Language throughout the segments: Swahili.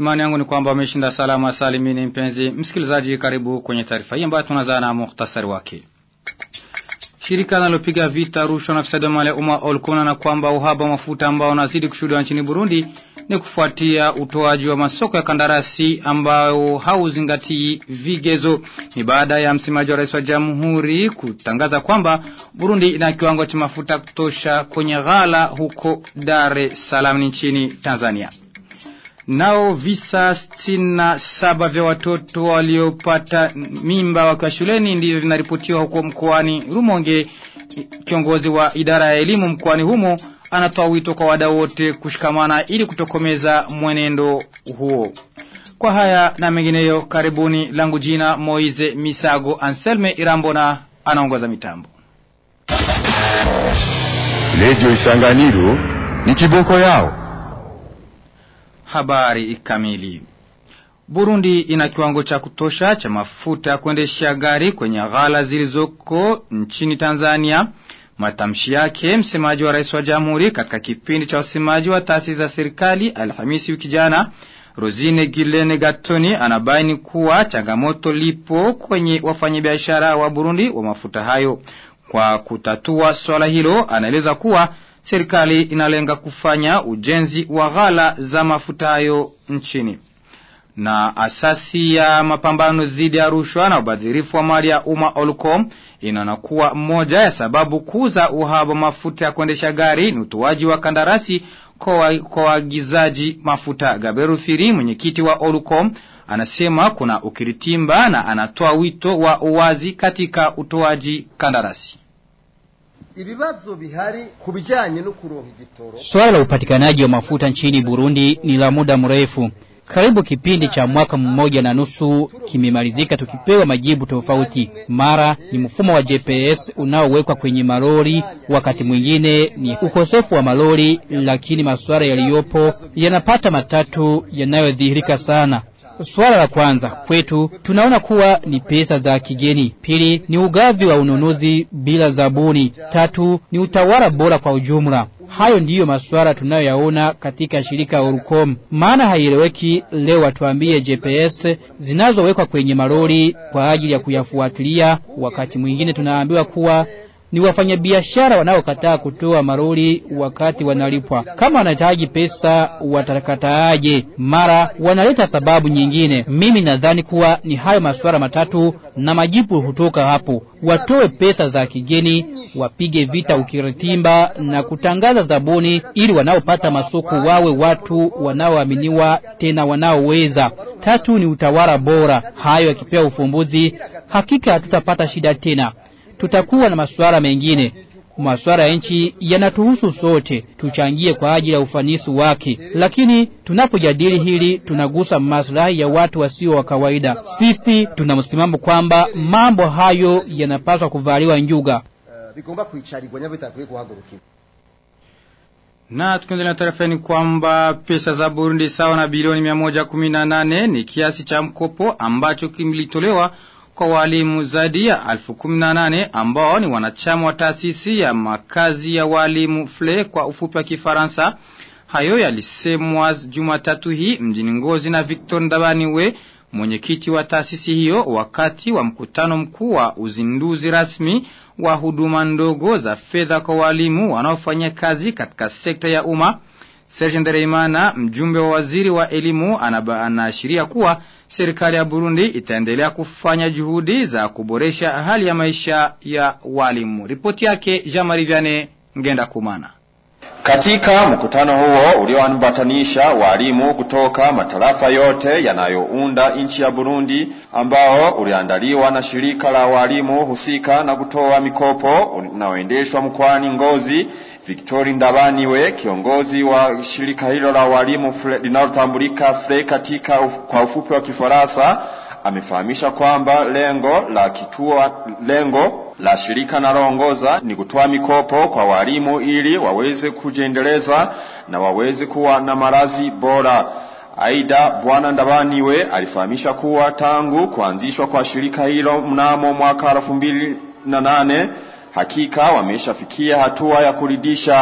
Imani yangu ni kwamba umeshinda salama salimini mpenzi msikilizaji karibu kwenye taarifa hii ambayo tunaanza na muhtasari wake. Shirika linalopiga vita rushwa na fisadi mali ya umma Olkona na kwamba uhaba wa mafuta ambao unazidi kushuhudiwa nchini Burundi ni kufuatia utoaji wa masoko ya kandarasi ambao hauzingatii vigezo. Ni baada ya msemaji wa rais wa jamhuri kutangaza kwamba Burundi ina kiwango cha mafuta kutosha kwenye ghala huko Dar es Salaam nchini Tanzania. Nao visa stina saba vya watoto waliopata mimba wakiwa shuleni ndivyo vinaripotiwa huko mkoani Rumonge. Kiongozi wa idara ya elimu mkoani humo anatoa wito kwa wadau wote kushikamana ili kutokomeza mwenendo huo. Kwa haya na mengineyo, karibuni. Langu jina Moize Misago Anselme Irambona anaongoza mitambo. Redio Isanganiro ni kiboko yao. Habari kamili. Burundi ina kiwango cha kutosha cha mafuta ya kuendesha gari kwenye ghala zilizoko nchini Tanzania. Matamshi yake msemaji wa rais wa jamhuri katika kipindi cha wasemaji wa taasisi za serikali Alhamisi wiki jana, Rosine Gilene Gatoni anabaini kuwa changamoto lipo kwenye wafanyabiashara wa Burundi wa mafuta hayo. Kwa kutatua swala hilo, anaeleza kuwa serikali inalenga kufanya ujenzi wa ghala za mafuta hayo nchini. Na asasi ya mapambano dhidi ya rushwa na ubadhirifu wa mali ya umma Olcom inaona kuwa moja ya sababu kuu za uhaba wa mafuta ya kuendesha gari ni utoaji wa kandarasi kwa waagizaji mafuta. Gaberu Firi, mwenyekiti wa Olcom, anasema kuna ukiritimba na anatoa wito wa uwazi katika utoaji kandarasi. Ibibazo bihari kubijanye no kuronka igitoro. Swala la upatikanaji wa mafuta nchini Burundi ni la muda mrefu. Karibu kipindi cha mwaka mmoja na nusu kimemalizika tukipewa majibu tofauti. Mara ni mfumo wa GPS unaowekwa kwenye malori, wakati mwingine ni ukosefu wa malori, lakini masuala yaliyopo yanapata matatu yanayodhihirika sana. Swala la kwanza kwetu tunaona kuwa ni pesa za kigeni. Pili ni ugavi wa ununuzi bila zabuni. Tatu ni utawala bora kwa ujumla. Hayo ndiyo masuala tunayoyaona katika shirika Orcom. Maana haieleweki leo watuambie GPS zinazowekwa kwenye malori kwa ajili ya kuyafuatilia, wakati mwingine tunaambiwa kuwa ni wafanyabiashara wanaokataa kutoa maroli wakati wanalipwa. Kama wanahitaji pesa watakataaje? Mara wanaleta sababu nyingine. Mimi nadhani kuwa ni hayo masuala matatu na majibu hutoka hapo. Watoe pesa za kigeni, wapige vita ukiritimba na kutangaza zabuni, ili wanaopata masoko wawe watu wanaoaminiwa tena wanaoweza. Tatu ni utawala bora. Hayo yakipewa ufumbuzi, hakika hatutapata shida tena tutakuwa na masuala mengine. Masuala ya nchi yanatuhusu sote, tuchangie kwa ajili ya ufanisi wake. Lakini tunapojadili hili, tunagusa maslahi ya watu wasio wa kawaida. Sisi tuna msimamo kwamba mambo hayo yanapaswa kuvaliwa njuga. Uh, bigomba kwicarirwa nyabo bitakwiye guhagurukirwa. Na tukiendelea na taarifa ni kwamba pesa za Burundi sawa na bilioni 118 ni kiasi cha mkopo ambacho kimlitolewa kwa walimu zaidi ya elfu kumi na nane ambao ni wanachama wa taasisi ya makazi ya walimu FLE kwa ufupi wa Kifaransa. Hayo yalisemwa Jumatatu hii mjini Ngozi na Victor Ndabaniwe, mwenyekiti wa taasisi hiyo, wakati wa mkutano mkuu wa uzinduzi rasmi wa huduma ndogo za fedha kwa walimu wanaofanya kazi katika sekta ya umma. Serge Ndereimana, mjumbe wa waziri wa elimu, anaashiria kuwa serikali ya Burundi itaendelea kufanya juhudi za kuboresha hali ya maisha ya walimu. Ripoti yake Jean-Marie Vianney Ngenda Kumana. Katika mkutano huo ulioambatanisha walimu kutoka matarafa yote yanayounda nchi ya Burundi ambao uliandaliwa na shirika la walimu husika na kutoa mikopo unaoendeshwa mkoani Ngozi, Victori Ndabaniwe, kiongozi wa shirika hilo la walimu linalotambulika FLE katika uf, kwa ufupi wa Kifaransa, amefahamisha kwamba lengo la kituo lengo la shirika naloongoza ni kutoa mikopo kwa walimu ili waweze kujiendeleza na waweze kuwa na malazi bora. Aidha, Bwana Ndabaniwe alifahamisha kuwa tangu kuanzishwa kwa shirika hilo mnamo mwaka elfu mbili na nane hakika wameshafikia hatua ya kuridhisha.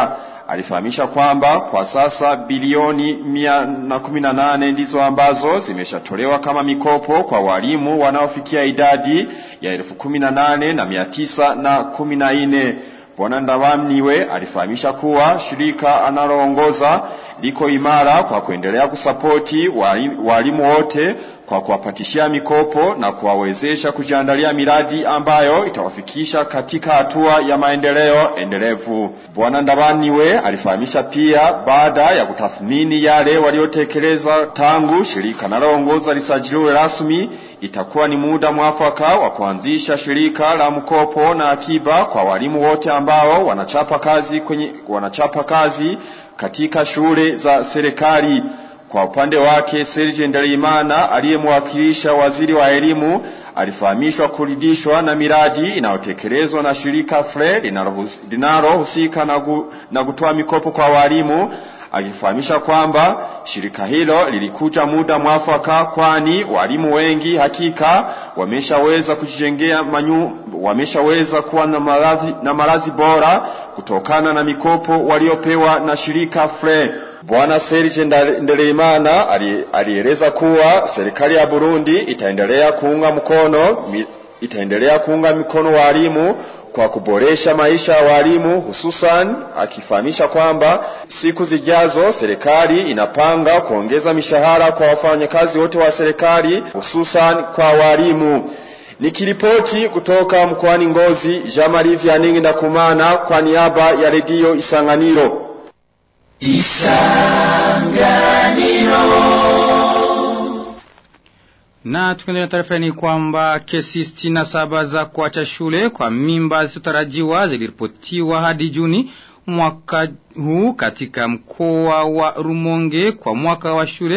alifahamisha kwamba kwa sasa bilioni 118 ndizo ambazo zimeshatolewa kama mikopo kwa walimu wanaofikia idadi ya elfu kumi na nane na mia tisa na kumi na nne. Bwana Ndabamniwe alifahamisha kuwa shirika analoongoza liko imara kwa kuendelea kusapoti walimu wote kwa kuwapatishia mikopo na kuwawezesha kujiandalia miradi ambayo itawafikisha katika hatua ya maendeleo endelevu. Bwana Ndabaniwe alifahamisha pia baada ya kutathmini yale waliotekeleza tangu shirika linaloongoza lisajiliwe rasmi itakuwa ni muda mwafaka wa kuanzisha shirika la mkopo na akiba kwa walimu wote ambao wanachapa kazi kwenye wanachapa kazi katika shule za serikali. Kwa upande wake Serge Ndaliimana aliyemwakilisha waziri wa elimu alifahamishwa kuridhishwa na miradi inayotekelezwa na shirika FRE linalohusika na, na kutoa mikopo kwa walimu akifahamisha kwamba shirika hilo lilikuja muda mwafaka, kwani walimu wengi hakika wameshaweza kujijengea manyu, wameshaweza kuwa na malazi, na malazi bora kutokana na mikopo waliopewa na shirika FRE. Bwana Serge Ndereimana alieleza kuwa serikali ya Burundi itaendelea kuunga mkono itaendelea kuunga mkono walimu kwa kuboresha maisha ya walimu hususan akifahamisha kwamba siku zijazo serikali inapanga kuongeza mishahara kwa wafanyakazi wote wa serikali hususan kwa walimu. Nikiripoti kutoka mkoani Ngozi, Jean-Marie Vianney Ndakumana kwa niaba ya redio Isanganiro. Na tukiendelea taarifa ni kwamba kesi sitini na saba za kuacha shule kwa mimba zisizotarajiwa ziliripotiwa hadi Juni mwaka huu katika mkoa wa Rumonge kwa mwaka wa shule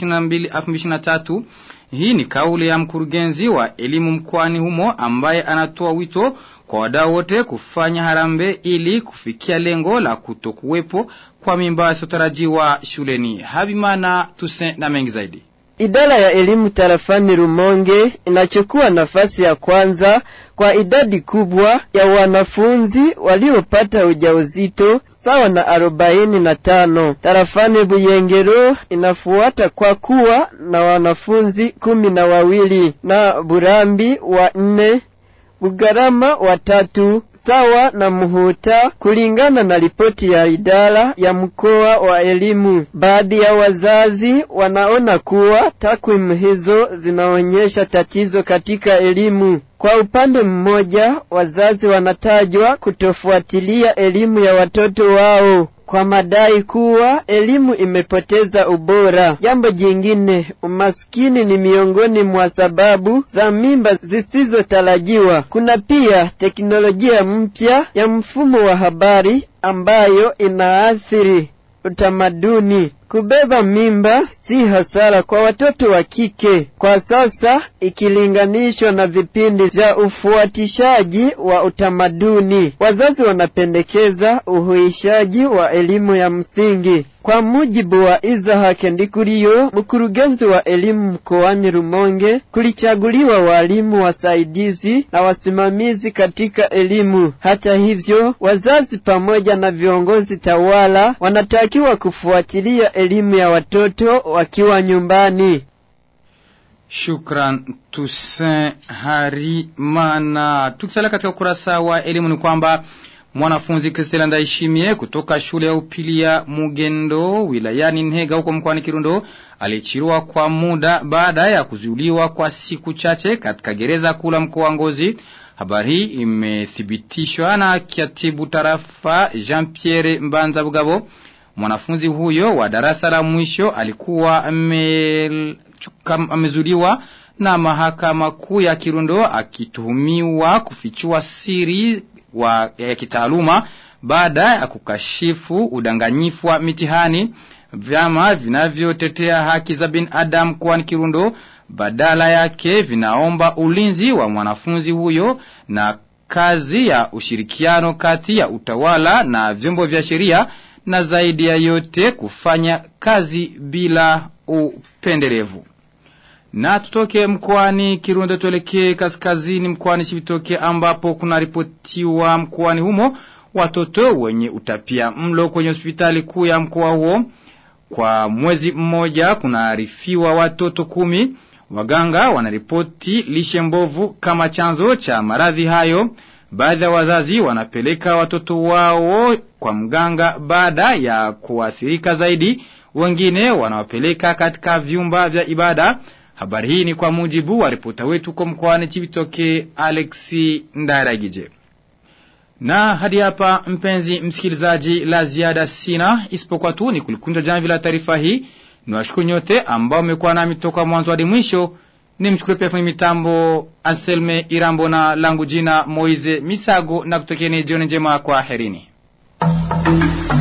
2022-2023. Hii ni kauli ya mkurugenzi wa elimu mkoani humo ambaye anatoa wito kwa wadau wote kufanya harambe ili kufikia lengo la kutokuwepo kwa mimba zisizotarajiwa shuleni. Habimana tuse na mengi zaidi. Idara ya elimu tarafani Rumonge inachukua nafasi ya kwanza kwa idadi kubwa ya wanafunzi waliopata ujauzito sawa na arobaini na tano. Tarafani Buyengero inafuata kwa kuwa na wanafunzi kumi na wawili na Burambi wa nne Bugarama watatu sawa na Muhuta kulingana na ripoti ya idara ya mkoa wa elimu. Baadhi ya wazazi wanaona kuwa takwimu hizo zinaonyesha tatizo katika elimu. Kwa upande mmoja, wazazi wanatajwa kutofuatilia elimu ya watoto wao kwa madai kuwa elimu imepoteza ubora. Jambo jingine, umaskini ni miongoni mwa sababu za mimba zisizotarajiwa. Kuna pia teknolojia mpya ya mfumo wa habari ambayo inaathiri utamaduni. Kubeba mimba si hasara kwa watoto wa kike kwa sasa ikilinganishwa na vipindi vya ufuatishaji wa utamaduni. Wazazi wanapendekeza uhuishaji wa elimu ya msingi. Kwa mujibu wa Isaac Ndikuriyo, mkurugenzi wa elimu mkoani Rumonge, kulichaguliwa walimu wasaidizi na wasimamizi katika elimu. Hata hivyo, wazazi pamoja na viongozi tawala wanatakiwa kufuatilia elimu ya watoto wakiwa nyumbani. Shukran Toussaint Harimana. Tukisalia katika ukurasa wa elimu ni kwamba mwanafunzi Kristela Ndaishimie kutoka shule ya upili ya Mugendo wilayani Nhega huko mkoani Kirundo alichiriwa kwa muda baada ya kuzuiliwa kwa siku chache katika gereza kula mkoa wa Ngozi. Habari hii imethibitishwa na katibu tarafa Jean Pierre Mbanza Bugabo. Mwanafunzi huyo wa darasa la mwisho alikuwa amezuliwa na mahakama kuu ya Kirundo akituhumiwa kufichua siri wa ya kitaaluma baada ya kukashifu udanganyifu wa mitihani. Vyama vinavyotetea haki za binadamu mkoani Kirundo badala yake vinaomba ulinzi wa mwanafunzi huyo na kazi ya ushirikiano kati ya utawala na vyombo vya sheria na zaidi ya yote kufanya kazi bila upendelevu. Na tutoke mkoani Kirundo tuelekee kaskazini mkoani Chibitoke ambapo kuna ripotiwa mkoani humo watoto wenye utapia mlo kwenye hospitali kuu ya mkoa huo. Kwa mwezi mmoja kunaarifiwa watoto kumi. Waganga wanaripoti lishe mbovu kama chanzo cha maradhi hayo. Baadhi ya wazazi wanapeleka watoto wao kwa mganga baada ya kuathirika zaidi. Wengine wanawapeleka katika vyumba vya ibada. Habari hii ni kwa mujibu wa ripota wetu kwa mkoani Chibitoke Alexi Ndaragije. Na hadi hapa mpenzi msikilizaji, la ziada sina isipokuwa tu ni kulikunja jamvi la taarifa hii. Niwashukuru nyote ambao mmekuwa nami toka mwanzo hadi mwisho. Nimchukue pia fundi mitambo Anselme Irambo na langu jina Moize Misago na kutokeni jioni njema kwa herini.